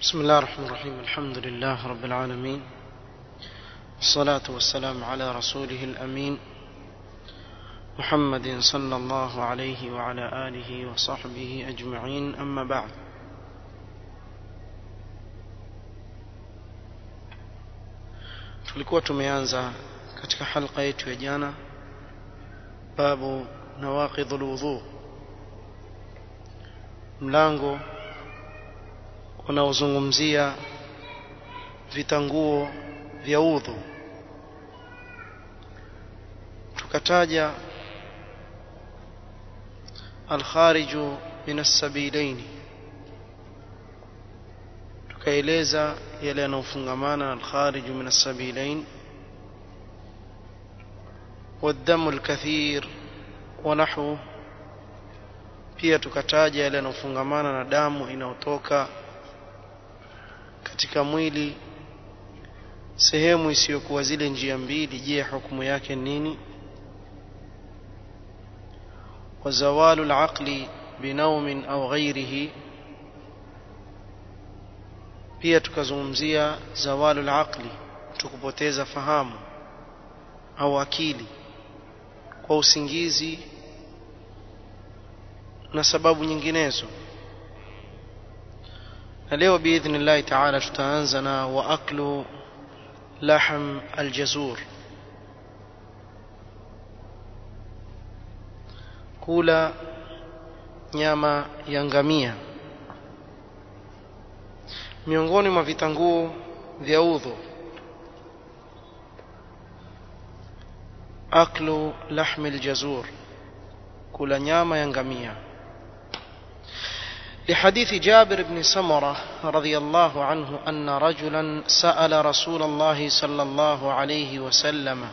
بسم الله الرحمن الرحيم الحمد لله رب العالمين الصلاة والسلام على رسوله الأمين محمد صلى الله عليه وعلى آله وصحبه أجمعين أما بعد tulikuwa tumeanza katika halqa yetu ya jana babu nawaqidh alwudhu mlango unaozungumzia vitanguo vya udhu tukataja alkhariju min assabilaini tukaeleza yale yanayofungamana na alkhariju min assabilain والدم الكثير ونحوه pia tukataja yale yanayofungamana na damu inayotoka katika mwili sehemu isiyokuwa zile njia mbili je hukumu yake nini وزوال العقل بنوم أو غيره pia tukazungumzia zawalul aqli tukupoteza fahamu au akili kwa usingizi na sababu nyinginezo na leo biidhnillahi taala tutaanza na wa aklu lahm aljazur kula nyama ya ngamia miongoni mwa vitanguo vya udhu aklu lahmi aljazur kula nyama ya ngamia لحديث جابر بن سمرة رضي الله عنه أن رجلا سأل رسول الله صلى الله عليه وسلم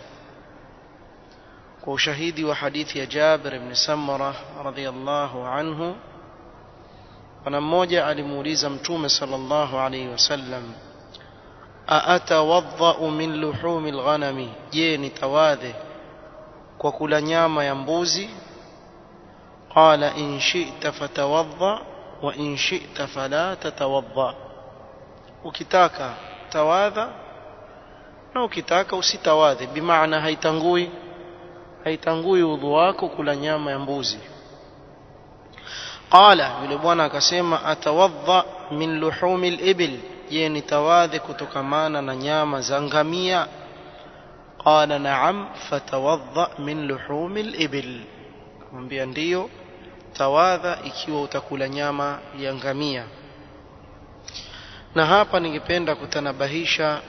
وشهيدي وحديث جابر بن سمرة رضي الله عنه na mmoja alimuuliza mtume sallallahu alayhi wasallam aatawadhau min luhumi alghanami je nitawadhe kwa kula nyama ya mbuzi qala in shi'ta fatawadha wa in shi'ta fala tatawadha ukitaka tawadha na ukitaka usitawadhe bimaana haitangui haitangui udhu wako kula nyama ya mbuzi qala yule bwana akasema atawadha min luhumi al-ibil je nitawadhi kutokamana na nyama za ngamia qala na'am fatawadha min luhumi al-ibil kumwambia ndiyo tawadha ikiwa utakula nyama ya ngamia na hapa ningependa kutanabahisha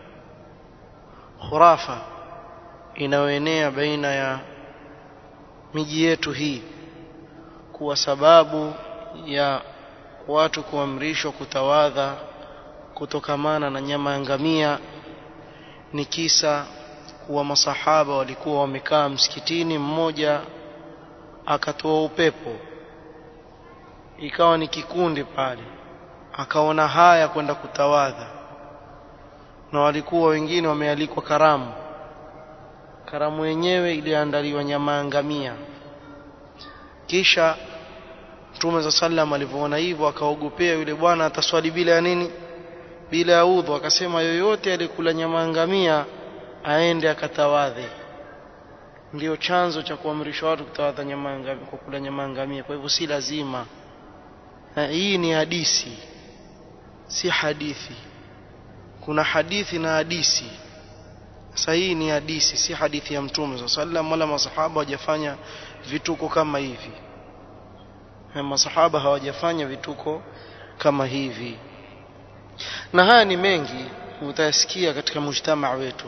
khurafa inayoenea baina ya miji yetu hii kuwa sababu ya watu kuamrishwa kutawadha kutokamana na nyama ya ngamia ni kisa kuwa masahaba walikuwa wamekaa msikitini mmoja akatoa upepo ikawa ni kikundi pale akaona haya kwenda kutawadha na walikuwa wengine wamealikwa karamu karamu yenyewe iliandaliwa nyama ya ngamia kisha Mtume za sallam alivyoona hivyo akaogopea yule bwana ataswali bila ya nini bila ya udhu akasema yoyote alikula nyama ngamia aende akatawadhe ndio chanzo cha kuamrishwa watu kutawadha nyama ngamia kwa kula nyama ngamia kwa hivyo si lazima na hii ni hadisi si hadithi kuna hadithi na hadisi sasa hii ni hadisi si hadithi ya mtume sallallahu alaihi wasallam wala masahaba hawajafanya vituko kama hivi masahaba hawajafanya vituko kama hivi na haya ni mengi utayasikia katika mujtamaa wetu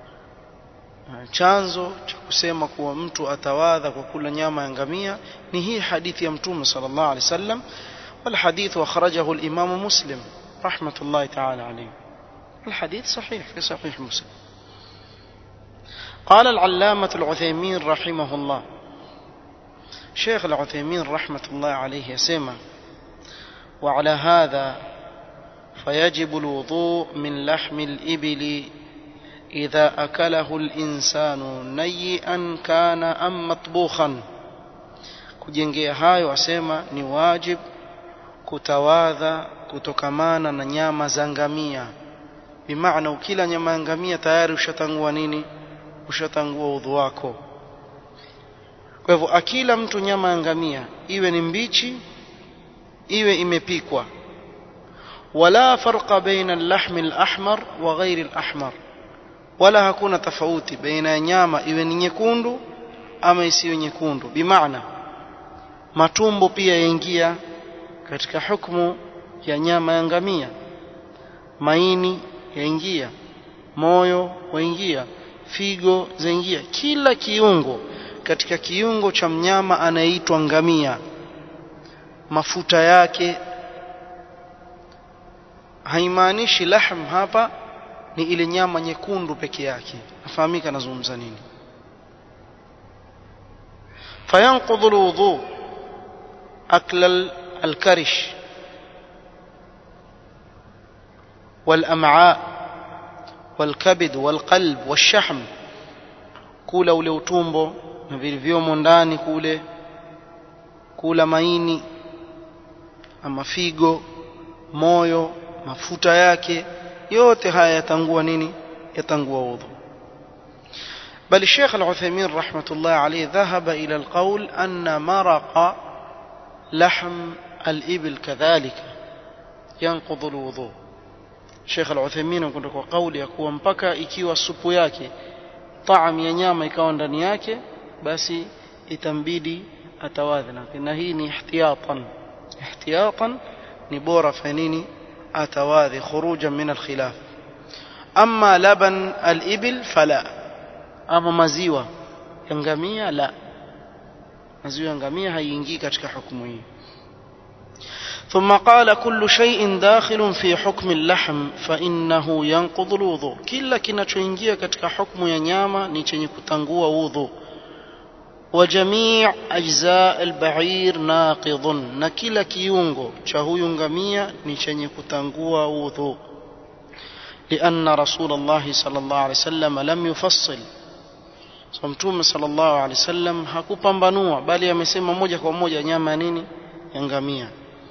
chanzo cha kusema kuwa mtu atawadha kwa kula nyama ya ngamia ni hii hadithi ya mtume sallallahu alaihi wasallam والحديث أخرجه الإمام مسلم رحمة الله تعالى عليه الحديث صحيح في صحيح مسلم قال العلامة العثيمين رحمه الله شيخ العثيمين رحمة الله عليه يسمى وعلى هذا فيجب الوضوء من لحم الإبل إذا أكله الإنسان نيئا كان أم مطبوخا kujengea hayo asema ni wajib kutawadha kutokamana na nyama za ngamia bimaana ukila nyama ya ngamia tayari ushatangua nini ushatangua udhu wako kwa hivyo akila mtu nyama ya ngamia iwe ni mbichi iwe imepikwa wala farqa baina al-lahm al-ahmar wa ghairi al-ahmar wala hakuna tofauti baina ya nyama iwe ni nyekundu ama isiyo nyekundu bimaana matumbo pia yaingia katika hukumu ya nyama ya ngamia maini yaingia moyo waingia figo zaingia kila kiungo katika kiungo cha mnyama anayeitwa ngamia mafuta yake haimaanishi lahm hapa ni ile nyama nyekundu peke yake nafahamika nazungumza nini fayanqudhu alwudu akla alkarish والأمعاء والكبد والقلب والشحم kula ule utumbo na vilivyomo ndani kule kula maini ama figo moyo mafuta yake yote haya yatangua nini yatangua udhu بل الشيخ العثيمين رحمة الله عليه ذهب إلى القول أن مرق لحم الإبل كذلك ينقض الوضوء Sheikh Al-Uthaymeen kwenda kwa kauli ya kuwa mpaka ikiwa supu yake taam ya nyama ikawa ndani yake basi itambidi atawadhi na hii ni ihtiyatan ihtiyatan ni bora fa nini atawadhi khurujan min al-khilaf amma laban al-ibil fala ama maziwa ya ngamia la maziwa ya ngamia haiingii katika hukumu hii ثم قال كل شيء داخل في حكم اللحم فإنه ينقض الوضوء كلا kinachoingia katika hukumu ya nyama ni chenye kutangua udhu وجميع أجزاء البعير ناقض na kila kiungo cha huyu ngamia ni chenye kutangua udhu لأن رسول الله صلى الله عليه وسلم لم يفصل so mtume صلى الله عليه وسلم hakupambanua bali amesema moja kwa moja nyama nini ya ngamia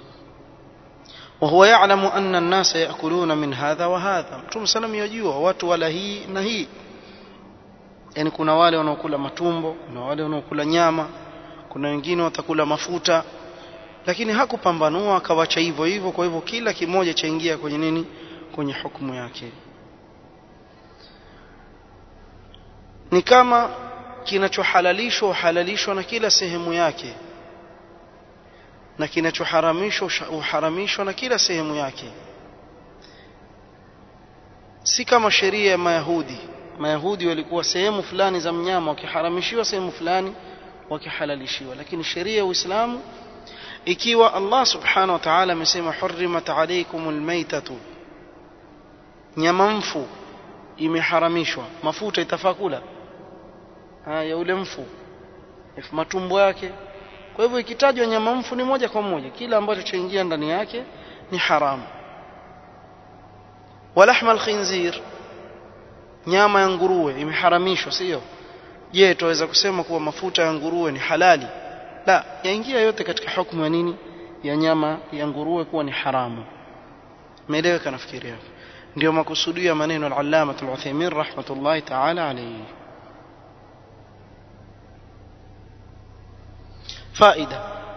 وهو يعلم أن الناس يأكلون من هذا وهذا mtume salam yajua watu wala hii na hii yani kuna wale wanaokula matumbo kuna wale wanaokula nyama kuna wengine watakula mafuta lakini hakupambanua akawacha hivyo hivyo kwa hivyo kila kimoja chaingia kwenye nini kwenye hukumu yake ni kama kinachohalalishwa uhalalishwa na kila sehemu yake na kinachoharamishwa uharamishwa na kila sehemu yake si kama sheria ya mayahudi mayahudi walikuwa sehemu fulani za mnyama wakiharamishiwa sehemu fulani wakihalalishiwa lakini sheria ya uislamu ikiwa allah subhanahu wa ta'ala amesema hurrimat alaykum almaytatu nyama mfu imeharamishwa mafuta itafaa kula haya ule mfu matumbo yake kwa hivyo ikitajwa nyama mfu ni moja kwa moja kila ambacho chaingia ndani yake ni haramu walahma alkhinzir nyama ya nguruwe imeharamishwa sio je tuweza kusema kuwa mafuta ya nguruwe ni halali la yaingia yote katika hukumu ya nini ya nyama ya nguruwe kuwa ni haramu meeleweka nafikiri hapo ndio makusudio ya maneno al-allama al-Uthaymeen rahmatullahi ta'ala alayhi فائدة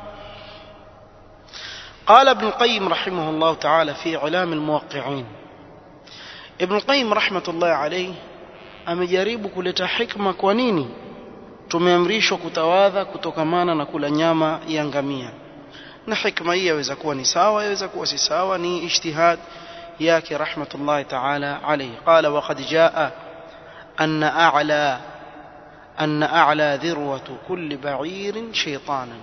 قال ابن القيم رحمه الله تعالى في علام الموقعين ابن القيم رحمة الله عليه amejaribu kuleta hikma kwa nini tumeamrishwa kutawadha kutokamana na kula nyama ya ngamia na hikma hii yaweza kuwa ni sawa yaweza kuwa si sawa ni ijtihad yake rahmatullahi ta'ala alayhi qala wa qad jaa anna a'la أن أعلى ذروة كل بعير شيطانا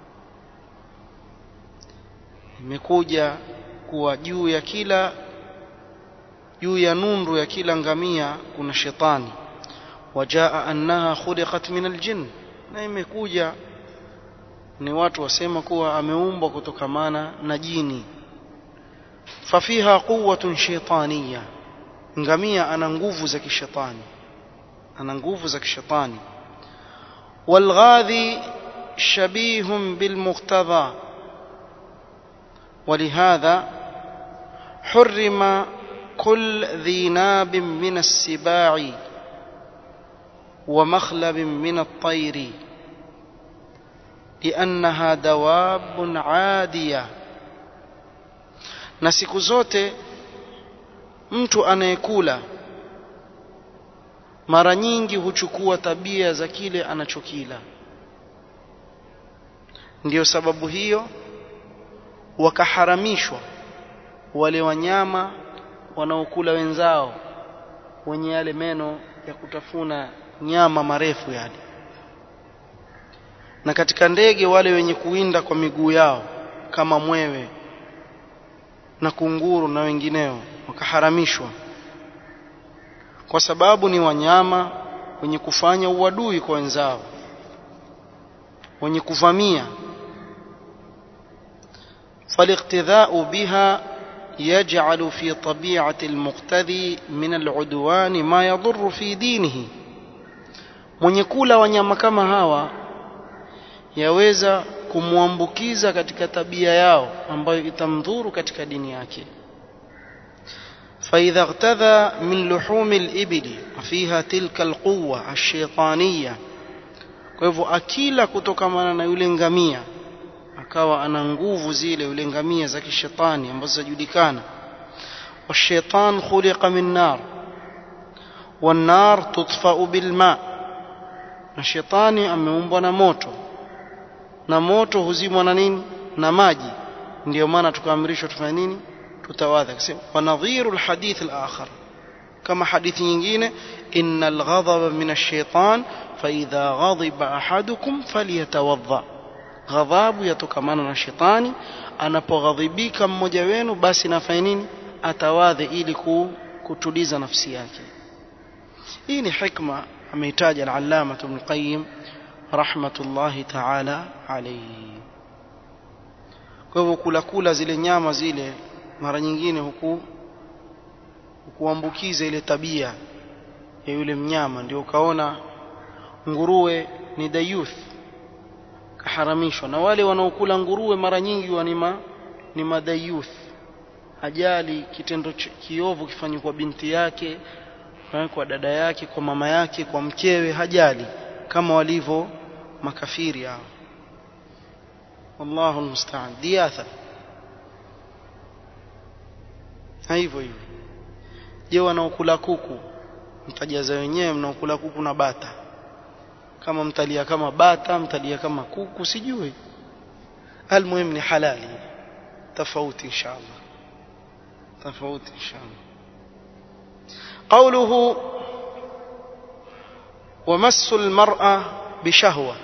imekuja kuwa juu ya kila juu ya nundu ya kila ngamia kuna shetani wajaa annaha khuliqat min aljin na imekuja ni watu wasema kuwa ameumbwa kutokamana na jini fafiha quwwatun shaytaniyya ngamia ana nguvu za kishetani ana nguvu za kishetani walghadhi shabihun bilmuqtadha ولهذا حرم كل ذي ناب من السباع ومخلب من الطير لأنها دواب عادية na siku zote mtu anayekula mara nyingi huchukua tabia za kile anachokila ndiyo sababu hiyo wakaharamishwa wale wanyama wanaokula wenzao wenye yale meno ya kutafuna nyama marefu yale na katika ndege wale wenye kuwinda kwa miguu yao kama mwewe na kunguru na wengineo wakaharamishwa kwa sababu ni wanyama wenye kufanya uadui kwa wenzao wenye kuvamia فالاقتداء بها يجعل في طبيعة المقتدي من العدوان ما يضر في دينه mwenye kula wanyama kama hawa yaweza kumwambukiza katika tabia yao ambayo itamdhuru katika dini yake فإذا اغتذى من لحوم الإبل وفيها تلك القوة الشيطانية kwa hivyo akila kutokamana na yule ngamia akawa ana nguvu zile yule ngamia za kishetani ambazo zajulikana والشيطان خلق من نار والنار تطفأ بالماء na shetani ameumbwa na moto na moto huzimwa na nini na maji ndio maana tukaamrishwa tufanye nini tutawadha kasema wanadhiru alhadith alakhar kama hadithi nyingine innal ghadaba min ash-shaytan fa idha ghadiba ahadukum falyatawadha ghadhabu yatokamana na shetani anapoghadhibika mmoja wenu basi nafanya nini atawadhe ili kutuliza nafsi yake hii ni hikma ameitaja al-allama ibn qayyim rahmatullahi ta'ala alayhi kwa hivyo kula kula zile nyama zile mara nyingine huku hukuambukiza ile tabia ya yule mnyama ndio ukaona nguruwe ni dayuth kaharamishwa na wale wanaokula nguruwe mara nyingi wanima ni madayuth ajali kitendo kiovu kifanywa kwa binti yake kwa dada yake kwa mama yake kwa mkewe hajali kama walivyo makafiri hao wallahu almusta'an diatha hivyo hivyo je wanaokula kuku mtajaza wenyewe mnaokula kuku na bata kama mtalia kama bata mtalia kama kuku sijui almuhim ni halali tofauti inshallah tofauti inshallah قوله ومس المرأة بشهوة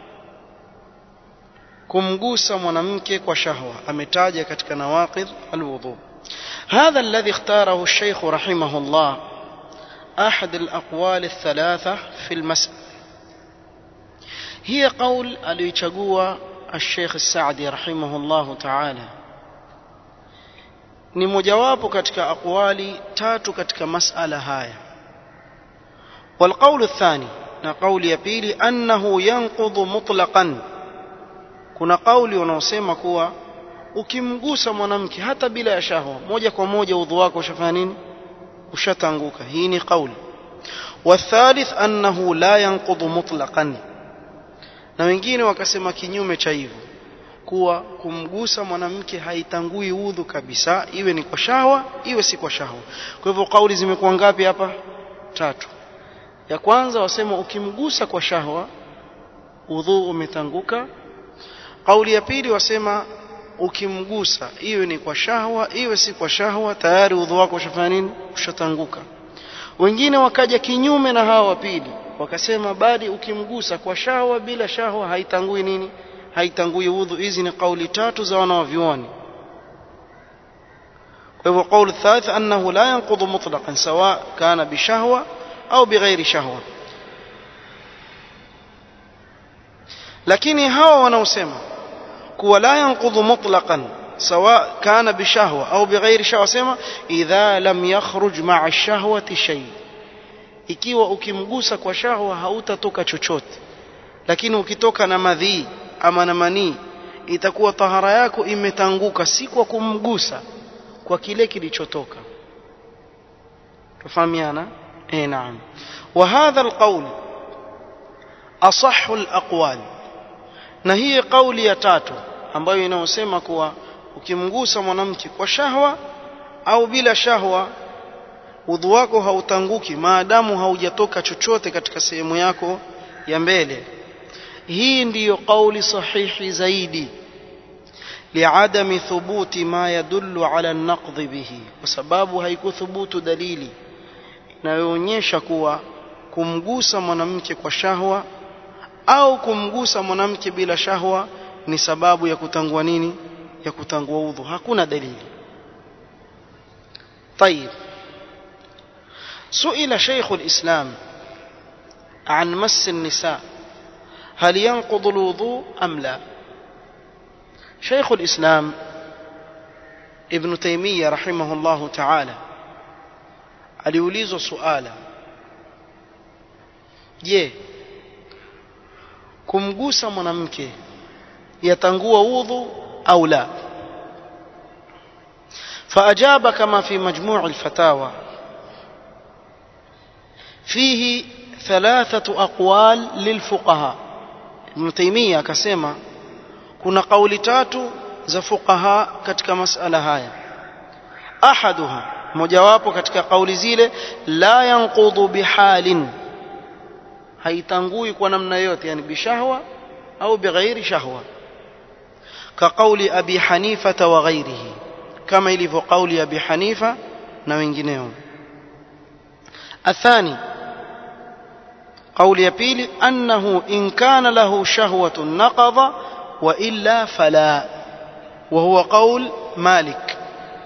kumgusa mwanamke kwa shahwa ametaja katika nawaqid alwudu هذا الذي اختاره الشيخ رحمه الله أحد الأقوال الثلاثة في المسألة هي قول aliyochagua الشيخ السعدي رحمه الله تعالى ni mojawapo katika aqwali tatu katika masala haya والقول الثاني na kauli ya pili annahu yanqudhu mutlaqan kuna kauli wanaosema kuwa ukimgusa mwanamke hata bila ya shahwa moja kwa moja udhu wako ushafanya nini ushatanguka hii ni kauli والثالث annahu la yanqudhu mutlaqan na wengine wakasema kinyume cha hivyo kuwa kumgusa mwanamke haitangui udhu kabisa iwe ni kwa shahwa iwe si kwa shahwa kwa hivyo kauli zimekuwa ngapi hapa tatu ya kwanza wasema ukimgusa kwa shahwa udhu umetanguka kauli ya pili wasema ukimgusa iwe ni kwa shahwa iwe si kwa shahwa tayari udhu wako ushafanya nini ushatanguka wengine wakaja kinyume na hawa wa pili wakasema bali ukimgusa kwa shahwa bila shahwa haitangui nini haitangui udhu hizi ni kauli tatu za wanawavyuoni kwa hivyo kauli thalith annahu la yanqudhu mutlaqan sawa kana bishahwa au bighairi shahwa lakini hawa wanaosema kuwa la yanqudhu mutlaqan sawa kana bishahwa au bighairi shahwa sema idha lam yakhruj ma'a ash-shahwati shay ikiwa ukimgusa kwa shahwa hautatoka chochote lakini ukitoka na madhii ama na manii itakuwa tahara yako imetanguka si kwa kumgusa kwa kile kilichotoka tufahamiana eh naam wa hadha alqawl asahhu alaqwal na hii kauli ya tatu ambayo inaosema kuwa ukimgusa mwanamke kwa shahwa au bila shahwa udhu wako hautanguki maadamu haujatoka chochote katika sehemu yako ya mbele hii ndiyo kauli sahihi zaidi liadami thubuti ma yadullu ala an-naqd bihi kwa sababu haikuthubutu dalili inayoonyesha kuwa kumgusa mwanamke kwa shahwa au kumgusa mwanamke bila shahwa ni sababu ya kutangua nini ya kutangua udhu hakuna dalili طيب سئل شيخ الإسلام عن مس النساء هل ينقض الوضوء أم لا شيخ الإسلام ابن تيمية رحمه الله تعالى aliulizwa suala je kumgusa mwanamke yatangua udhu au la فأجاب كما في مجموع الفتاوى فيه ثلاثة أقوال للفقهاء ابن تيمية كسيما كنا قول تاتو za fuqaha katika masala haya ahaduha mojawapo katika kauli zile la yanqudu bihalin haitangui kwa namna yote yani bishahwa au bighairi shahwa ka kauli abi hanifa wa ghairihi kama ilivyo kauli ya abi hanifa na wengineo athani قول يبيل أنه إن كان له شهوة نقض وإلا فلا وهو قول مالك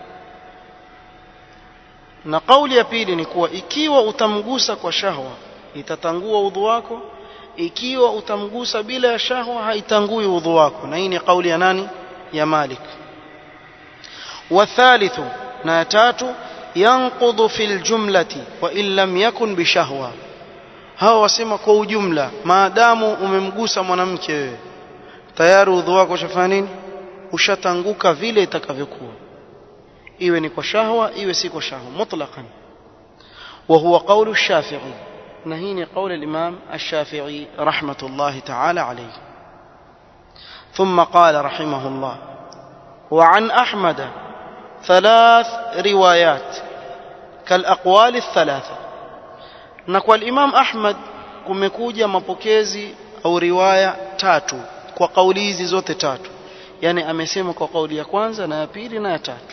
na kauli ya pili ni kuwa ikiwa utamgusa kwa shahwa itatangua udhu wako ikiwa utamgusa bila ya shahwa haitangui udhu wako na hii ni kauli ya nani ya Malik wathalithu na ya tatu yanqudhu fil jumlati wa in lam yakun bishahwa hawa wasema kwa ujumla maadamu umemgusa mwanamke wewe tayari udhu wako ushafanya nini ushatanguka vile itakavyokuwa iwe ni kwa shahwa iwe si kwa shahwa mutlaqan wa huwa qawlu ash-shafi'i na hii ni qawli al-imam ash-shafi'i rahmatullahi ta'ala alayhi ثم قال رحمه الله وعن أحمد ثلاث روايات كالأقوال الثلاثة نقول الإمام أحمد kumekuja mapokezi au riwaya tatu kwa kauli hizi zote tatu yani amesema kwa kauli ya kwanza na ya pili na ya tatu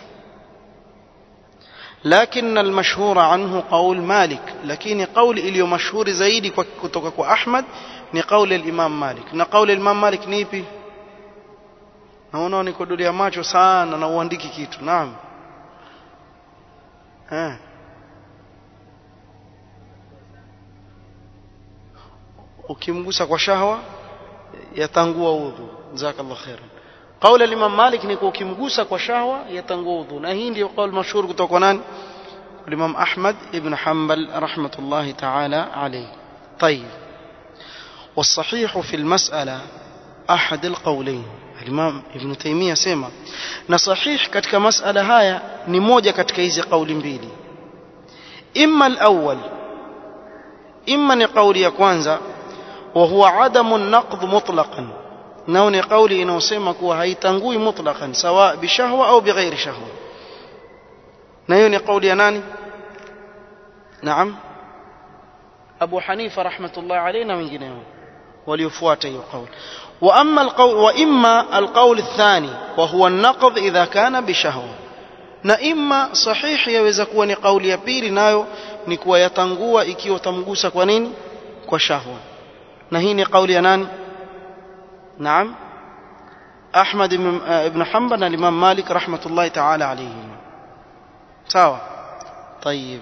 لكن المشهور عنه قول مالك لكن قول iliyo mashuhuri zaidi kutoka kwa Ahmad ni kauli ya Imam Malik na kauli ya Imam Malik ni ipi naona nikodolia macho sana na uandiki kitu naam eh ukimgusa kwa shahwa yatangua udhu jazakallahu khairan قول الإمام مالك نكو كمغوسا كشهوة يتنغوض نهين دي قول مشهور كتوكو نان الإمام أحمد ابن حنبل رحمة الله تعالى عليه طيب والصحيح في المسألة أحد القولين الإمام ابن تيمية سيما نصحيح كتك مسألة هاي نموجة كتك إيزي قول بيلي إما الأول إما نقول يكوانزا وهو عدم النقض مطلقا nao ni kauli inayosema kuwa haitangui mutlaqan sawa bishahwa au bighairi shahwa na hiyo ni kauli ya nani naam Abu Hanifa rahmatullah alayhi na wengineo waliofuata hiyo kauli wa amma alqawl wa imma alqawl athani wa huwa an-naqd idha kana bishahwa na imma sahihi yaweza kuwa ni kauli ya pili nayo ni kuwa yatangua ikiwa tamgusa kwa nini kwa shahwa na hii ni kauli ya nani نعم أحمد بن حنبل الإمام مالك رحمة الله تعالى عليه sawa طيب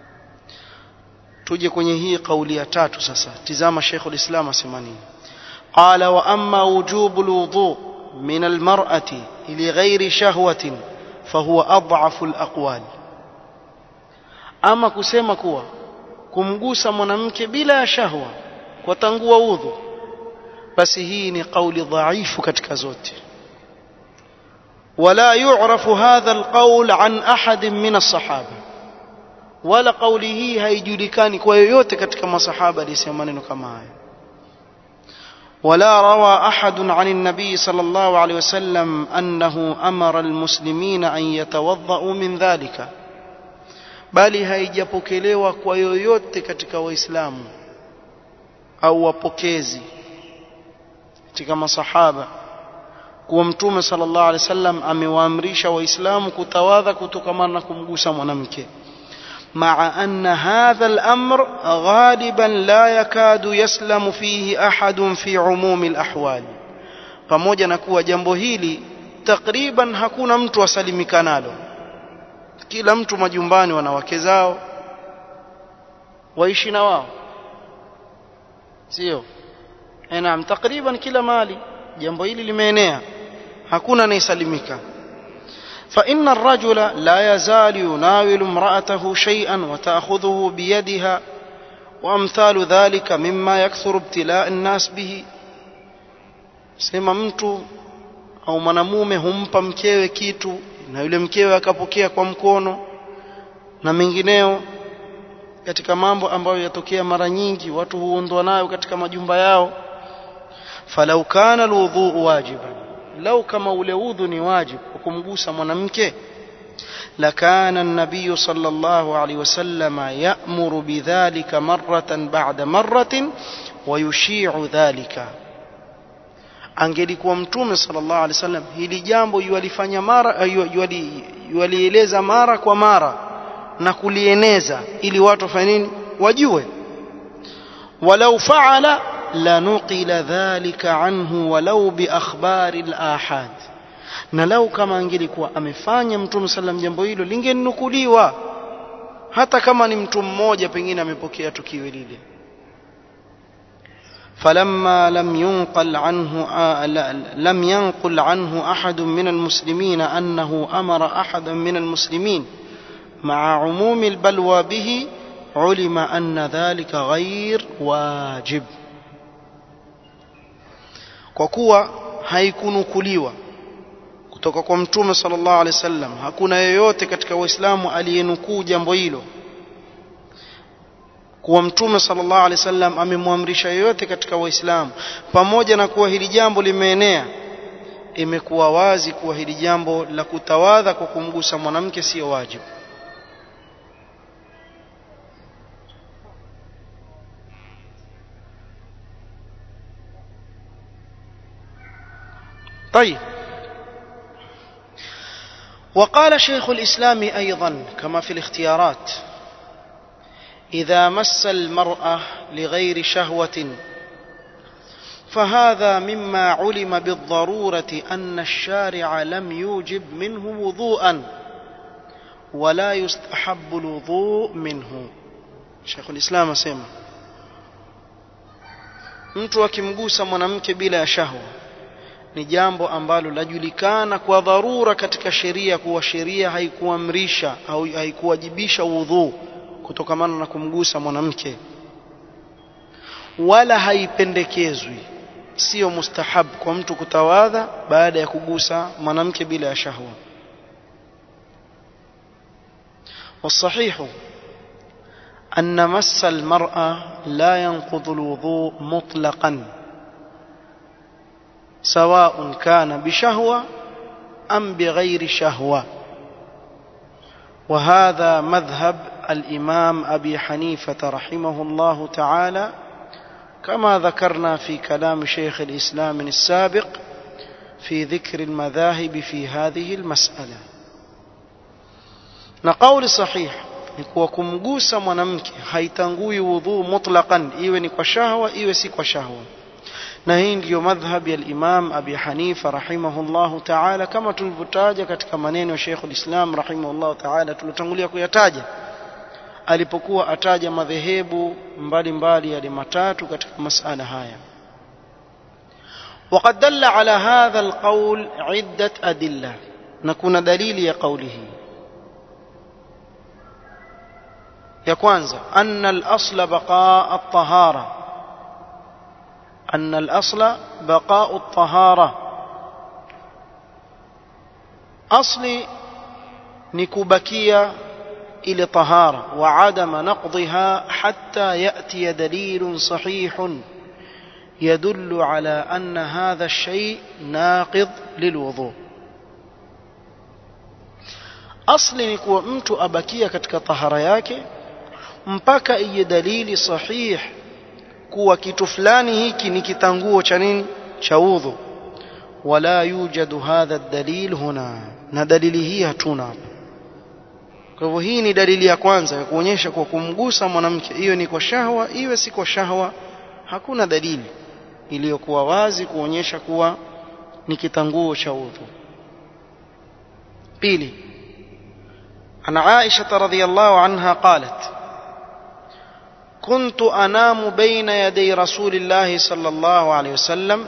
tuje kwenye hii kauli ya tatu sasa tizama Sheikh ulislam asema nini qala wa amma wujubu alwudu min almar'ati li ghairi shahwatin fahuwa adhafu alaqwal ama kusema kuwa kumgusa mwanamke bila ya shahwa kwa tangua udhu basi hii ni kauli dhaifu katika zote ولا يعرف هذا القول عن أحد من الصحابة ولا قوله هيجulikani kwa yoyote katika masahaba alisema maneno kama haya ولا روى أحد عن النبي صلى الله عليه وسلم أنه أمر المسلمين أن يتوضأوا من ذلك bali haijapokelewa kwa yoyote katika waislamu au wapokezi katika masahaba kuwa mtume sallallahu alaihi wasallam amewaamrisha waislamu kutawadha kutokamana na kumgusa mwanamke مع أن هذا الأمر غالبا لا يكاد يسلم فيه أحد في عموم الأحوال pamoja na kuwa jambo hili takriban hakuna mtu asalimika nalo kila mtu majumbani wana wake zao waishi na wao sio naam takriban kila mali jambo hili limeenea hakuna anayesalimika فإن الرجل لا يزال يناول امرأته شيئا وتأخذه بيدها وأمثال ذلك مما يكثر ابتلاء الناس به sema mtu au mwanamume humpa mkewe kitu na yule mkewe akapokea kwa mkono na mengineo katika mambo ambayo yatokea mara nyingi watu huondwa nayo katika majumba yao falau kana alwudhu wajiban lau kama ule udhu ni wajibu kwa kumgusa mwanamke لكان النبي صلى الله عليه وسلم يأمر بذلك مرة بعد مرة ويشيع ذلك angelikuwa mtume sallallahu alaihi wasallam hili jambo yualifanya mara yualieleza mara kwa mara na kulieneza ili watu wafanye nini wajue walau faala لنقل ذلك عنه ولو بأخبار الآحاد na lau kama angelikuwa amefanya mtume sallam jambo hilo lingenukuliwa hata kama ni mtu mmoja pengine amepokea tukio lile فلما لم ينقل عنه لم ينقل عنه أحد من المسلمين أنه أمر أحدا من المسلمين مع عموم البلوى به علم أن ذلك غير واجب kwa kuwa haikunukuliwa kutoka kwa mtume sallallahu alaihi wasallam hakuna yeyote katika waislamu aliyenukuu jambo hilo kuwa mtume sallallahu alaihi wasallam amemwamrisha yeyote katika waislamu pamoja na kuwa hili jambo limeenea imekuwa wazi kuwa hili jambo la kutawadha kwa kumgusa mwanamke sio wajibu طيب وقال شيخ الإسلام أيضا كما في الاختيارات إذا مس المرأة لغير شهوة فهذا مما علم بالضرورة أن الشارع لم يوجب منه وضوءا ولا يستحب الوضوء منه شيخ الإسلام سيما mtu akimgusa mwanamke bila ya shahwa ni jambo ambalo lajulikana kwa dharura katika sheria kuwa sheria haikuamrisha au haikuwajibisha udhu kutokamana na kumgusa mwanamke wala haipendekezwi sio mustahab kwa mtu kutawadha baada ya kugusa mwanamke bila ya shahwa والصحيح أن مس المرأة لا ينقض الوضوء مطلقا سواء كان بشهوة أم بغير شهوة وهذا مذهب الإمام أبي حنيفة رحمه الله تعالى كما ذكرنا في كلام شيخ الإسلام السابق في ذكر المذاهب في هذه المسألة نقول صحيح ni kuwa kumgusa mwanamke haitangui wudhuu mutlaqan iwe ni kwa shahwa iwe si kwa shahwa na hii ndiyo madhhab ya al-Imam Abi Hanifa rahimahullahu ta'ala kama tulivyotaja katika maneno ya Sheikh al-Islam rahimahullahu ta'ala tulotangulia kuyataja alipokuwa ataja madhehebu mbalimbali yale matatu katika masala haya وقد دل على هذا القول عدة أدلة نكون دليل يا قوله ya kwanza anna al-asla baqa at-tahara anna al-asla baqa at-tahara asli ni kubakia ile tahara wa adama naqdha hatta yati dalil sahih يدل على أن هذا الشيء ناقض للوضوء asli ni kuwa mtu abakia katika tahara yake mpaka ije dalili sahih kuwa kitu fulani hiki ni kitanguo cha nini cha udhu wala yujadu hadha dalil huna na dalili hii hatuna hapa kwa hivyo hii ni dalili ya kwanza ya kuonyesha kwa kumgusa mwanamke hiyo ni kwa shahwa iwe si kwa shahwa hakuna dalili iliyokuwa wazi kuonyesha kuwa ni kitanguo cha udhu pili عن عائشة رضي الله عنها قالت كنت أنام بين يدي رسول الله صلى الله عليه وسلم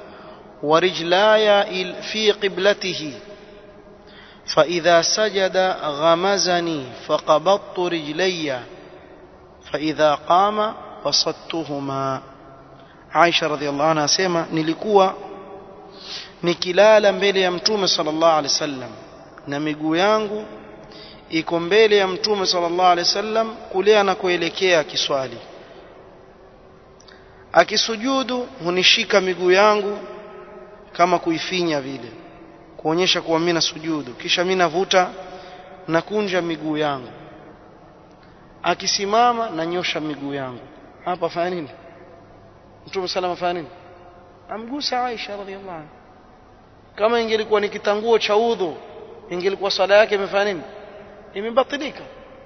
ورجلاي في قبلته فإذا سجد غمزني فقبضت رجلي فإذا قام بسطتهما عائشة رضي الله عنها سيما نلikuwa nikilala mbele ya mtume sallallahu alaihi wasallam na miguu yangu iko mbele ya mtume sallallahu alaihi wasallam kule anakoelekea kiswali akisujudu hunishika miguu yangu kama kuifinya vile kuonyesha kuwa mimi nasujudu kisha mimi navuta nakunja miguu yangu akisimama nanyosha miguu yangu hapa fanya nini mtume salama fanya nini amgusa Aisha radhiallahu anha kama ingelikuwa ni kitanguo cha udhu ingelikuwa swala yake imefanya nini imebatilika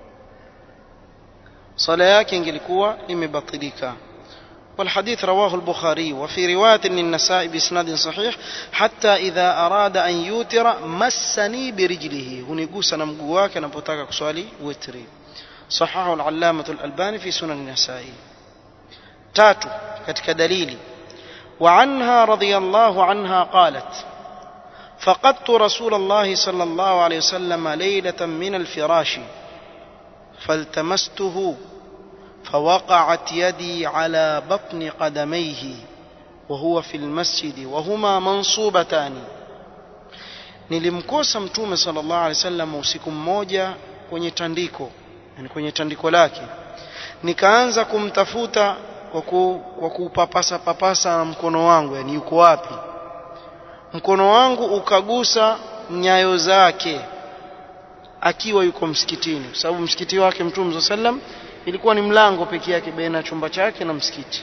swala yake ingelikuwa imebatilika والحديث رواه البخاري وفي رواية للنساء بإسناد صحيح حتى إذا أراد أن يوتر مسني برجله هنيقوس نمقواك نبوتاك كسوالي وتري صححه العلامة الألباني في سنن النساء تاتو كتك دليلي وعنها رضي الله عنها قالت فقدت رسول الله صلى الله عليه وسلم ليلة من الفراش فالتمسته فوقعت يدي على بطن قدميه وهو في المسجد وهما منصوبتان nilimkosa mtume sallallahu alaihi wasallam usiku mmoja kwenye tandiko yani kwenye tandiko lake nikaanza kumtafuta kwa ku, kwa kupapasa papasa na mkono wangu yani yuko wapi mkono wangu ukagusa nyayo zake akiwa yuko msikitini kwa sababu msikiti wake mtume sallam ilikuwa ni mlango pekee yake baina ya chumba chake na msikiti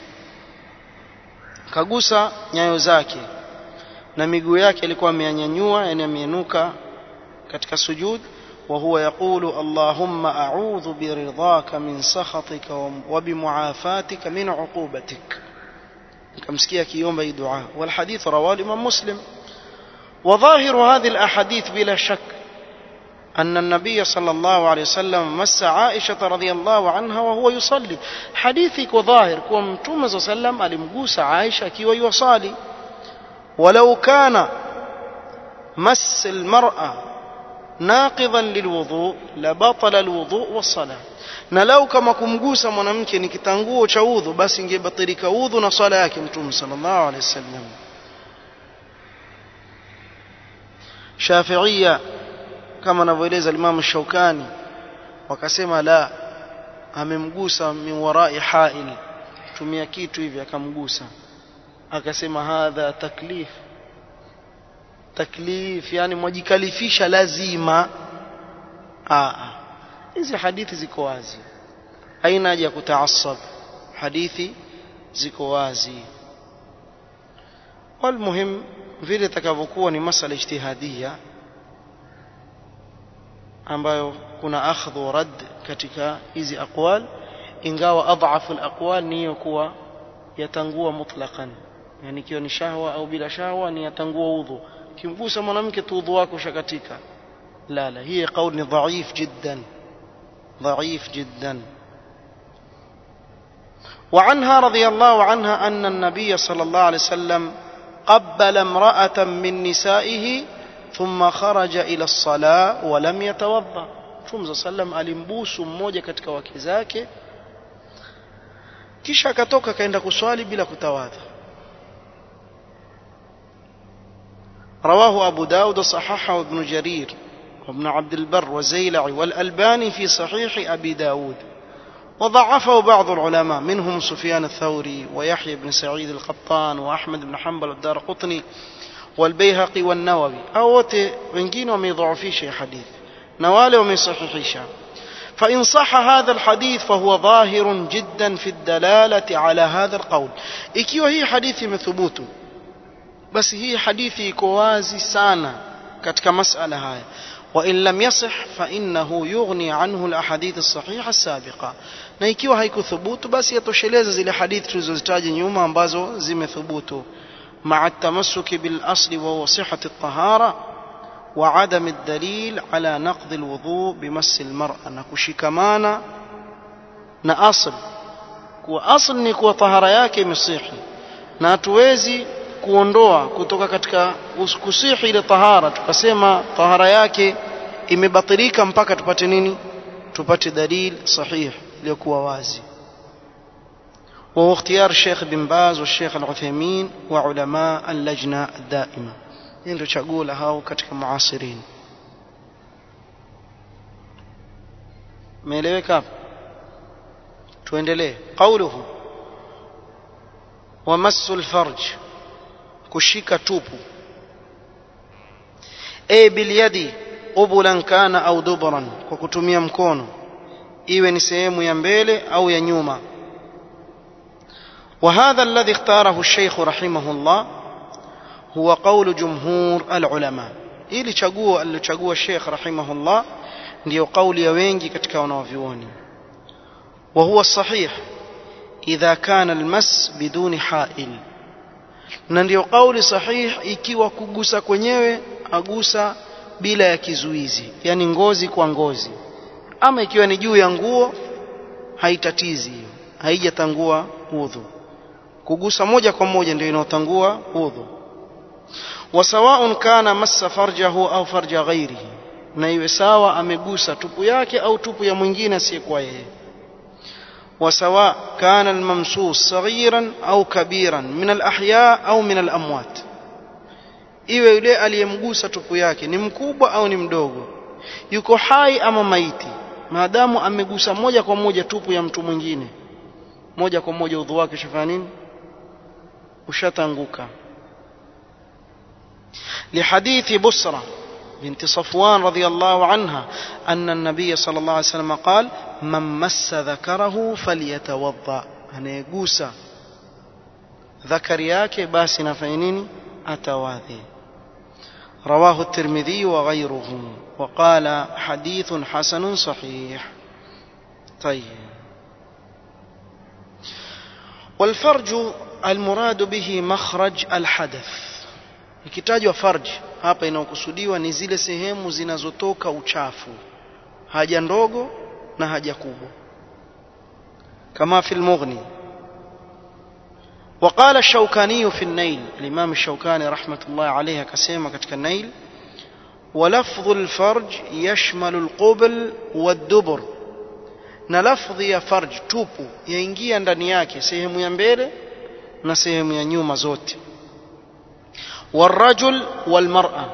kagusa nyayo zake na miguu yake alikuwa ameyanyanyua yani ameinuka katika sujud وهو يقول اللهم أعوذ برضاك من سخطك وبمعافاتك من عقوبتك كمسكية كيوم أي دعاء والحديث رواه الإمام مسلم وظاهر هذه الأحاديث بلا شك أن النبي صلى الله عليه وسلم مس عائشة رضي الله عنها وهو يصلي حديثك وظاهر كم توم صلى الله عليه وسلم ألمقوس عائشة كي ويصلي ولو كان مس المرأة ناقضا للوضوء لبطل الوضوء والصلاة na lau kama kumgusa mwanamke ni kitanguo cha udhu basi ingebatilika udhu na swala yake mtume sallallahu alaihi wasallam Shafi'ia kama anavyoeleza Imam Shaukani wakasema la amemgusa min warai hail tumia kitu hivi akamgusa akasema hadha taklif taklif yani mwajikalifisha lazima aa hizi hadithi ziko wazi haina haja ya kutaasab hadithi ziko wazi walmuhim vile takavyokuwa ni masala ijtihadia ambayo kuna akhdhu rad katika hizi aqwal ingawa adhafu alaqwal ni hiyo kuwa yatangua mutlaqan yani ikiwa ni shahwa au bila shahwa ni yatangua udhu kimgusa mwanamke tu udhu wako ushakatika la la hii qaul ni dhaif jiddan ضعيف جدا وعنها رضي الله عنها أن النبي صلى الله عليه وسلم قبل امرأة من نسائه ثم خرج إلى الصلاة ولم يتوضأ Mtume sallam alimbusu mmoja katika wake zake kisha akatoka kaenda kuswali bila kutawadha رواه أبو داود صححه ابن جرير وابن عبد البر وزيلعي والألباني في صحيح أبي داود وضعفه بعض العلماء منهم سفيان الثوري ويحيى بن سعيد القطان وأحمد بن حنبل الدار قطني والبيهقي والنووي أو wengine wameidhaifisha حديث na wale wamesahihisha فإن صح هذا الحديث فهو ظاهر جدا في الدلالة على هذا القول ikiwa hii hadithi imethubutu basi hii hadithi iko wazi sana katika masala haya وإن لم يصح فإنه يغني عنه الأحاديث الصحيحة السابقة na ikiwa haikuthubutu basi yatosheleza zile hadithi tulizozitaja nyuma ambazo zimethubutu مع التمسك بالأصل وهو صحة الطهارة وعدم الدليل على نقض الوضوء بمس المرأة نكشكمانا na asl kuwa asl ni kuwa tahara yake imesihi na hatuwezi kuondoa kutoka katika kusihi ile tahara tukasema tahara yake imebatilika mpaka tupate nini tupate dalil sahih iliyokuwa wazi وهو اختيار الشيخ بن باز والشيخ العثيمين وعلماء اللجنة الدائمة ndio chaguo la hao katika muasirin meeleweka hapo tuendelee qauluhu wamassu alfarj kushika tupu e bilyadi qubulan kana au dubran kwa kutumia mkono iwe ni sehemu ya mbele au ya nyuma وهذا الذي اختاره الشيخ رحمه الله هو قول جمهور العلماء ili chaguo alilochagua Sheikh rahimahullah ndio kauli ya wengi katika wanavyuoni wa huwa sahih idha kana almas biduni ha'il na ndio kauli sahih ikiwa kugusa kwenyewe agusa bila ya kizuizi yani ngozi kwa ngozi ama ikiwa ni juu ya nguo haitatizi hiyo haijatangua udhu kugusa moja kwa moja ndio inaotangua udhu وسواء كان مس فرجه أو فرج غيره na iwe sawa amegusa tupu yake au tupu ya mwingine asiyekuwa yeye وسواء كان الممسوس صغيرا أو كبيرا من الأحياء أو من الأموات iwe yule aliyemgusa tupu yake ni mkubwa au ni mdogo yuko hai ama maiti maadamu amegusa moja kwa moja tupu ya mtu mwingine moja kwa moja udhu wake ushafanya nini ushatanguka لحديث بسرة بنت صفوان رضي الله عنها أن النبي صلى الله عليه وسلم قال من مس ذكره فليتوضأ أنا يقوسى ذكر yake basi nafanya nini atawadhi رواه الترمذي وغيره وقال حديث حسن صحيح طيب والفرج المراد به مخرج الحدث ikitajwa farj hapa inaokusudiwa ni zile sehemu zinazotoka uchafu haja ndogo na haja kubwa kama fi al-mughni وقال الشوكاني في النيل الإمام الشوكاني رحمة الله عليه كسيما كتك النيل ولفظ الفرج يشمل القبل والدبر na lafdhi ya farj tupu yaingia ndani yake sehemu ya mbele na sehemu ya nyuma zote والرجل والمرأة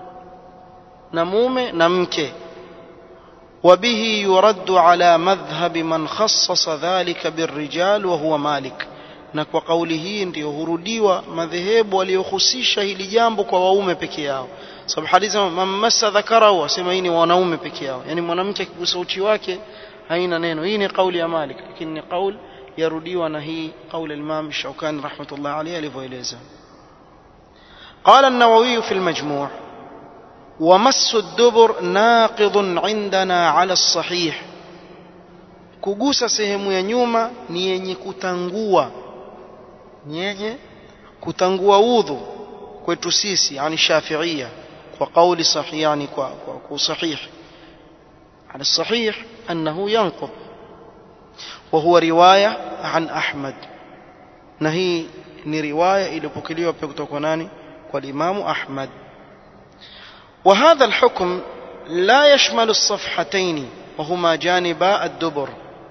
نموم نمك وبه يرد على مذهب من خصص ذلك بالرجال وهو مالك na kwa kauli hii ndio hurudiwa madhehebu waliohusisha hili jambo kwa waume peke yao sababu hadithi mamassa dhakarahu asema hii ni wanaume peke yao yani mwanamke akigusa uchi wake haina neno hii ni kauli ya Malik lakini ni kauli yarudiwa na hii kauli al-Imam Shawkani rahmatullah alayhi alivyoeleza قال النووي في المجموع ومس الدبر ناقض عندنا على الصحيح kugusa sehemu ya nyuma ni yenye kutangua ni yenye kutangua udhu kwetu sisi yani shafiia kwa kauli sahihi yani kwa kwa sahih على الصحيح أنه ينقض وهو رواية عن أحمد نهي ni riwaya iliyopokelewa pia kutoka kwa nani kwa Imam Ahmad وهذا الحكم لا يشمل الصفحتين وهما جانبا الدبر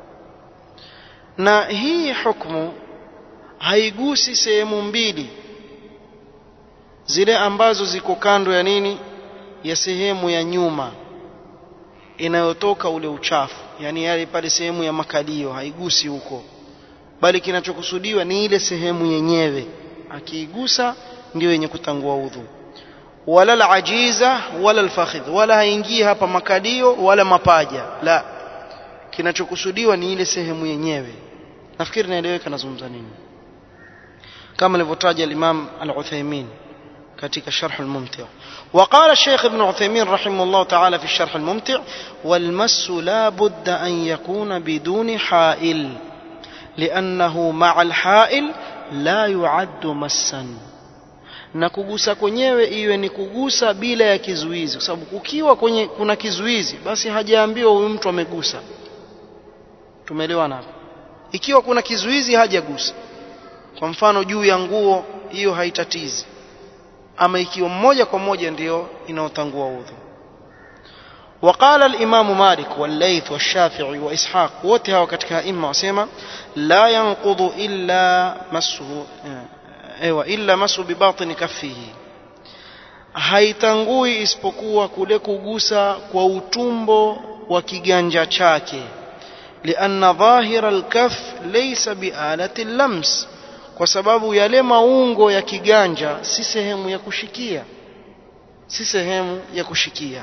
na hii hukumu haigusi sehemu mbili zile ambazo ziko kando ya nini ya sehemu ya nyuma inayotoka ule uchafu yani yale pale sehemu ya makalio haigusi huko bali kinachokusudiwa ni ile sehemu yenyewe akiigusa ndio yenye kutangua udhu wala alajiza wala alfakhidh wala haingii hapa makalio wala mapaja la kinachokusudiwa ni ile sehemu yenyewe nafikiri naeleweka nazungumza nini kama alivyotaja al-Imam al-Uthaymeen katika sharh al-mumti' وقال الشيخ ابن عثيمين رحمه الله تعالى في الشرح الممتع والمس لا بد أن يكون بدون حائل لأنه مع الحائل لا يعد مسا na kugusa kwenyewe iwe ni kugusa bila ya kizuizi kwa sababu ukiwa kwenye kuna kizuizi basi hajaambiwa huyu mtu amegusa tumeelewana hapo ikiwa kuna kizuizi hajagusa kwa mfano juu ya nguo hiyo haitatizi ama ikiwa mmoja kwa moja ndio inaotangua udhu وقال الإمام مالك والليث والشافعي وإسحاق وتها وكتكها إما وسيما لا ينقض إلا مسه ايوه إلا مسه بباطن كفه haitangui isipokuwa kule kugusa kwa utumbo wa kiganja chake lianna dhahira alkaf laysa bialati lams kwa sababu yale maungo ya kiganja si sehemu ya kushikia si sehemu ya kushikia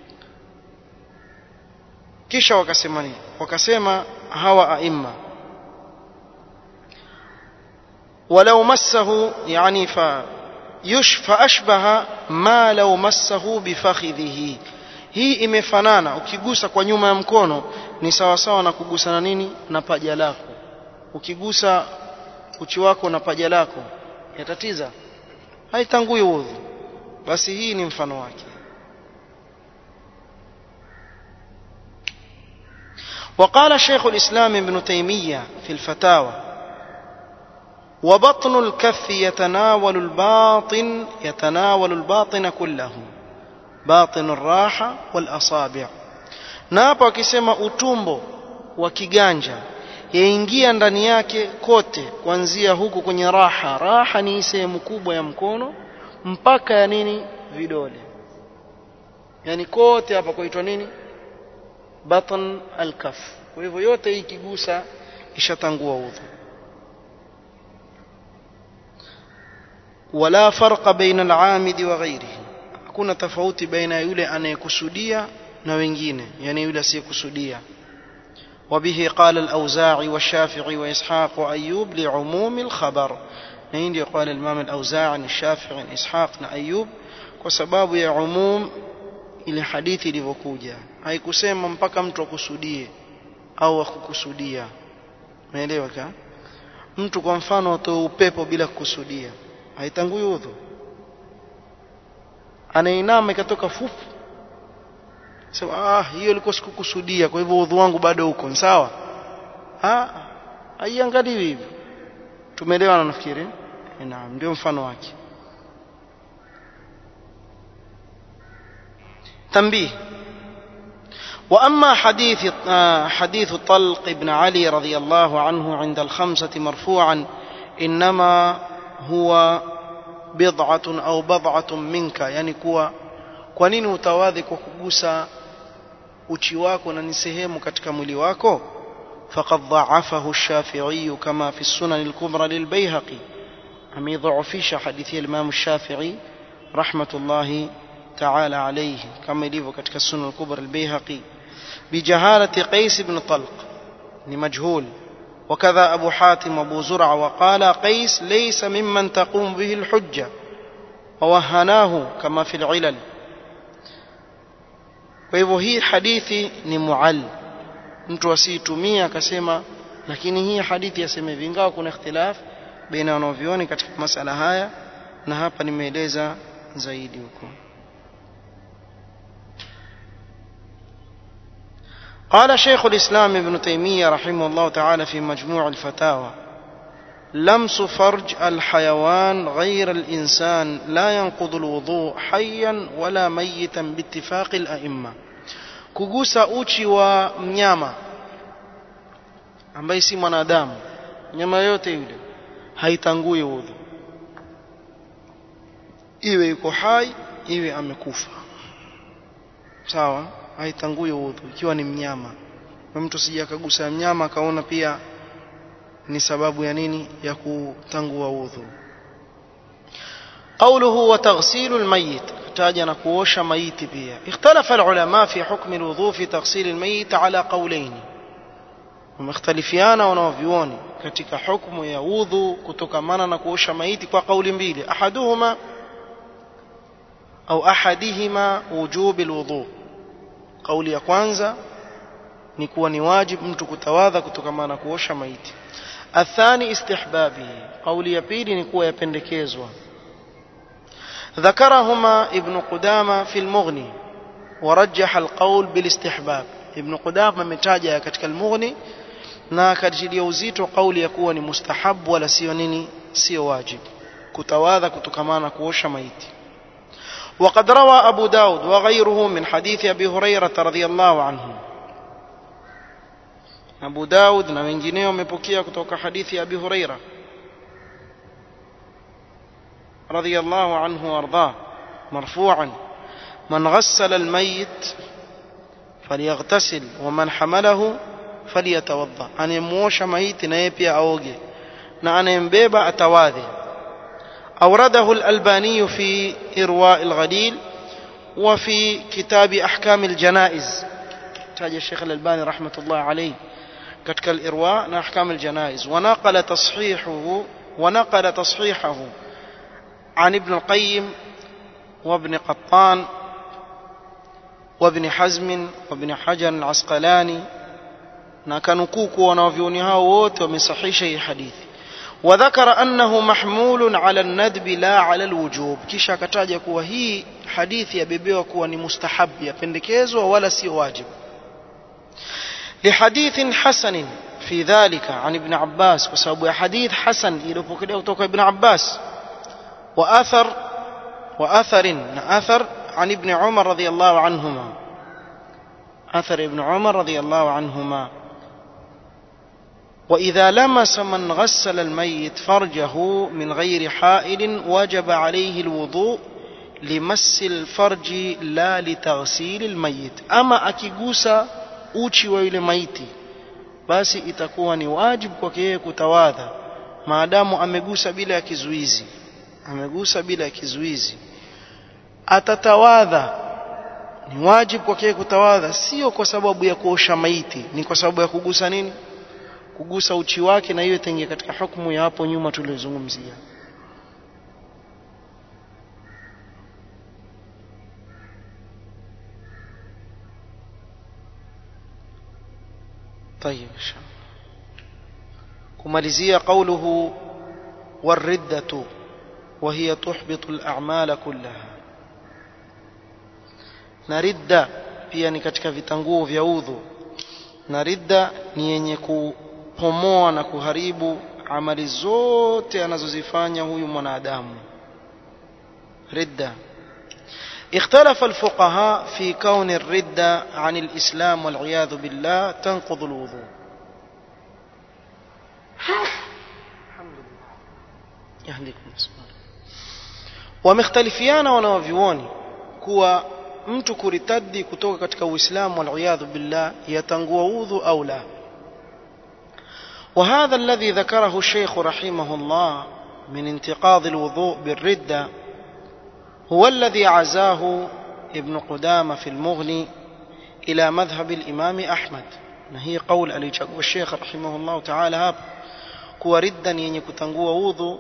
kisha wakasema nini wakasema hawa aima ولو مسه يعني ف يش فأشبه ما لو مسه بفخذه hii imefanana ukigusa kwa nyuma ya mkono ni sawa sawa na kugusa na nini na paja lako ukigusa uchi wako na paja lako yatatiza haitangui udhu basi hii ni mfano wake وقال شيخ الإسلام ابن تيمية في الفتاوى وبطن الكف يتناول الباطن يتناول الباطن كله باطن الراحة والأصابع نابا akisema utumbo wa kiganja yaingia ndani yake kote kuanzia huku kwenye raha raha ni sehemu kubwa ya mkono mpaka ya nini vidole yani kote hapa kuitwa nini batn alkaf kwa hivyo yote hii ikigusa ishatangua udhu wala farqa baina al-amidi wa ghairihi hakuna tofauti baina ya yule anayekusudia na wengine yani yule asiyekusudia وبه قال الأوزاعي والشافعي وإسحاق وأيوب لعموم الخبر نين قال الإمام الأوزاعي الشافعي إسحاق أيوب وسباب يا عموم ile hadithi ilivyokuja haikusema mpaka mtu akusudie au akukusudia umeelewa ka mtu kwa mfano atoe upepo bila kukusudia haitangui udhu anainama ikatoka fufu sema ah hiyo ilikuwa sikukusudia kwa hivyo udhu wangu bado uko sawa ah haiangaliwi hivyo tumeelewana nafikiri naam ndio mfano wake تنبيه وأما حديث حديث طلق بن علي رضي الله عنه عند الخمسة مرفوعا إنما هو بضعة أو بضعة منك يعني كوا kwa nini utawadhi kwa kugusa uchi wako na ni sehemu katika mwili wako faqad dha'afahu ash-shafi'i kama fi sunan al-kubra lil-bayhaqi ameidhaifisha hadithi ya Imam Shafi'i rahmatullahi تعالى عليه كما يليف كتك السنة الكبرى البيهقي بجهالة قيس بن طلق لمجهول وكذا أبو حاتم وأبو زرع وقال قيس ليس ممن تقوم به الحجة ووهناه كما في العلل فهو هي حديثي نمعل mtu asiitumia akasema lakini hii hadithi yasema hivi ingawa kuna ikhtilaf baina wanavyuoni katika masala haya na hapa nimeeleza zaidi huko قال شيخ الإسلام ابن تيمية رحمه الله تعالى في مجموع الفتاوى لمس فرج الحيوان غير الإنسان لا ينقض الوضوء حيا ولا ميتا باتفاق الأئمة kugusa uchi wa mnyama ambaye si mwanadamu nyama yote yule haitangui udhu iwe yuko hai iwe amekufa sawa haitangui udhu ikiwa ni mnyama na mtu sija akagusa mnyama akaona pia ni sababu ya nini ya kutangua udhu قوله وتغسيل الميت تاج نكوش ميت بها اختلف العلماء في حكم الوضوء في تغسيل الميت على قولين ومختلفيان ونوفيون katika hukumu ya udhu kutokamana na kuosha maiti kwa kauli mbili ahaduhuma au ahadihima wujubi alwudu kauli ya kwanza ni kuwa ni wajibu mtu kutawadha kutokamana na kuosha maiti athani istihbabi kauli ya pili ni kuwa yapendekezwa ذكرهما ابن قدامة في المغني ورجح القول بالاستحباب ابن قدامة متاجة katika المغني na akatilia uzito kauli ya kuwa ni mustahabu wala sio nini sio wajib kutawadha kutokamana kuosha maiti وقد روى أبو داود وغيره من حديث أبي هريرة رضي الله عنه أبو داود na wengineo wamepokea kutoka hadithi ya Abi Huraira رضي الله عنه وارضاه مرفوعا من غسل الميت فليغتسل ومن حمله فليتوضا anayemwosha maiti na yeye pia aoge na anayembeba atawadhe أورده الألباني في إرواء الغليل وفي كتاب أحكام الجنائز تاج الشيخ الألباني رحمة الله عليه كتك الإرواء أحكام الجنائز ونقل تصحيحه ونقل تصحيحه عن ابن القيم وابن قطان وابن حزم وابن حجر العسقلاني na kanukuku wanavyoni hao wote wamesahisha hii hadithi wadhakara annahu mahmulun ala nadbi la ala alwujub kisha akataja kuwa hii hadithi yabebewa kuwa ni mustahabu yapendekezwa wala sio wajibu لحديث حسن في ذلك عن ابن عباس وسبب حديث حسن iliyopokelewa kutoka ibn Abbas وأثر وأثر أثر عن ابن عمر رضي الله عنهما أثر ابن عمر رضي الله عنهما وإذا لمس من غسل الميت فرجه من غير حائل وجب عليه الوضوء لمس الفرج لا لتغسيل الميت أما أكيغوسا uchi wa yule maiti basi itakuwa ni wajibu kwake yeye kutawadha maadamu amegusa bila ya kizuizi amegusa bila ya kizuizi atatawadha ni wajibu kwake kutawadha sio kwa sababu ya kuosha maiti ni kwa sababu ya kugusa nini kugusa uchi wake na hiyo itaingia katika hukumu ya hapo nyuma tulizozungumzia طيب ان شاء الله kumalizia قوله والردة وهي تحبط الأعمال كلها na ridda pia ni katika vitanguo vya udhu na ridda ni yenye kupomoa na kuharibu amali zote anazozifanya huyu mwanadamu ridda اختلف الفقهاء في كون الردة عن الإسلام والعياذ بالله تنقض الوضوء الحمد لله يهديكم السلام wamekhtalifiana wanawavyuoni kuwa mtu kuritadi kutoka katika uislamu waliyadhu billah yatangua udhu au la وهذا الذي ذكره الشيخ رحمه الله من انتقاض الوضوء بالردة هو الذي عزاه ابن قدامة في المغني إلى مذهب الإمام أحمد هي قول ألي الشيخ رحمه الله تعالى هاب كوا ردا ينكتنقوا وضوء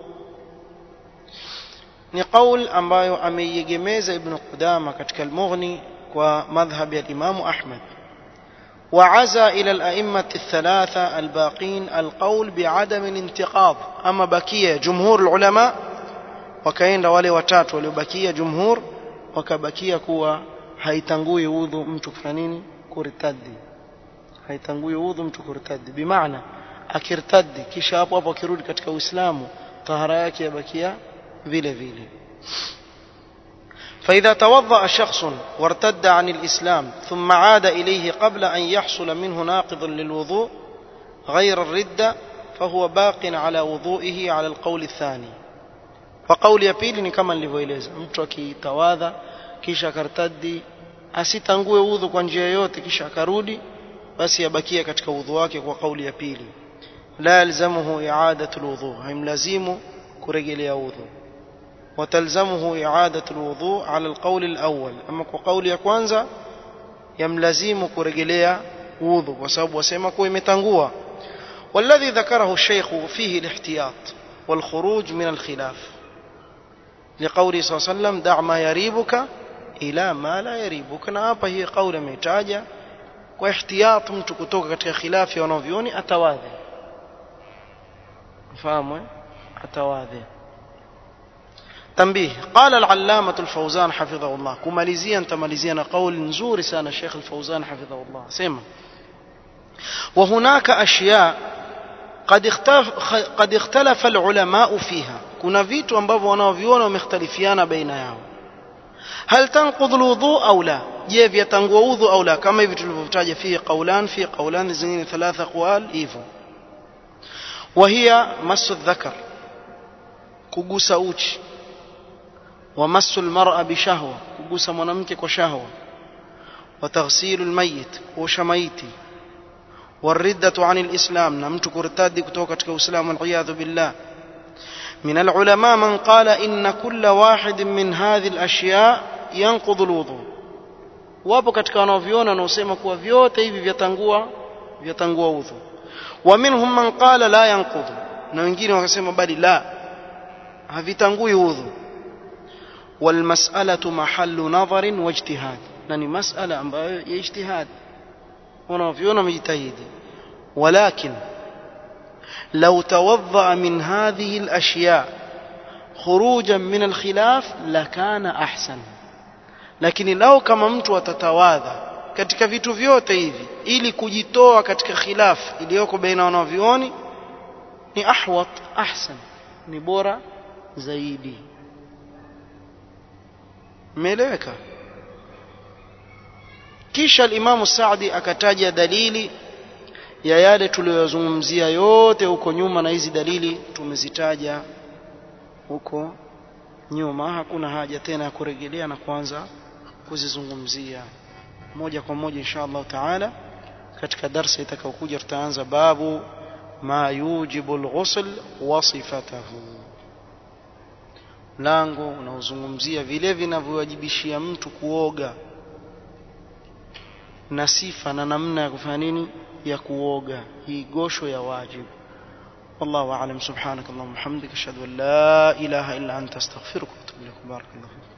ni qaul ambayo ameiegemeza ibn Qudama katika al-Mughni kwa madhhab ya Imam Ahmad وعزى إلى الأئمة الثلاثة الباقين القول بعدم الانتقاض أما بكية جمهور العلماء وكاين wale watatu waliobakia jumhur wakabakia kuwa haitangui udhu mtu kufanya nini kuritadi haitangui udhu mtu kuritadi bimaana akirtadi kisha hapo hapo akirudi katika Uislamu tahara yake yabakia vile vile فإذا توضأ شخص وارتد عن الإسلام ثم عاد إليه قبل أن يحصل منه ناقض للوضوء غير الردة فهو باق على وضوئه على القول الثاني kwa kauli ya pili ni kama nilivyoeleza mtu akitawadha kisha akartadi asitangue udhu kwa njia yoyote kisha akarudi basi abakia katika udhu wake kwa kauli ya pili la yalzamuhu i'adatu alwudhu haimlazimu kurejelea udhu وتلزمه إعادة الوضوء على القول الأول أما قول ya kwanza يملزم kurejelea udhu kwa sababu wasema kuwa imetangua والذي ذكره الشيخ فيه الاحتياط والخروج من الخلاف لقوله صلى الله عليه وسلم دع ما يريبك إلى ما لا يريبك na hapa hii kauli ametaja kwa ihtiyat mtu kutoka katika khilafi wanavyoni atawadhi fahamu atawadhi تنبيه قال العلامة الفوزان حفظه الله كماليزيا تماليزيا قول نزور سان الشيخ الفوزان حفظه الله سيما وهناك أشياء قد اختلف, قد اختلف العلماء فيها كنا فيتو ambavyo wanaoviona wamekhtalifiana baina yao هل تنقض الوضوء أو لا je vyatangua udhu au la kama hivi tulivyotaja fi qaulan fi qaulan zingine thalatha aqwal hivyo وهي مس الذكر kugusa uchi ومس المرأة بشهوة kugusa mwanamke kwa shahwa وتغسيل الميت kuosha maiti والردة عن الإسلام نمت كرتادي كتوكة كإسلام والعياذ بالله من العلماء من قال إن كل واحد من هذه الأشياء ينقض الوضوء wapo katika wanaoviona wanaosema kuwa vyote hivi vyatangua vyatangua udhu wa minhum man qala la yanqudhu na wengine wakasema bali la havitangui udhu والمسألة محل نظر واجتهاد نني مسألة ambayo ya ijtihad wanavyona mjitahidi ولكن لو توضأ من هذه الأشياء خروجا من الخلاف لكان أحسن lakini lao kama mtu atatawadha katika vitu vyote hivi ili kujitoa katika khilaf iliyoko baina wanavyuoni ni ahwat ahsan ni bora zaidi imeeleweka kisha alimamu Saadi akataja dalili ya yale tuliyozungumzia yote huko nyuma na hizi dalili tumezitaja huko nyuma hakuna haja tena ya kurejelea na kuanza kuzizungumzia moja kwa moja insha Allah taala katika darsa itakayokuja tutaanza babu ma yujibu alghusl wa sifatahu mlango unaozungumzia vile vinavyowajibishia mtu kuoga na sifa na namna ya kufanya nini ya kuoga hii gosho ya wajibu والله أعلم سبحانك اللهم وبحمدك أشهد أن لا إله إلا أنت أستغفرك وأتوب إليك بارك الله فيك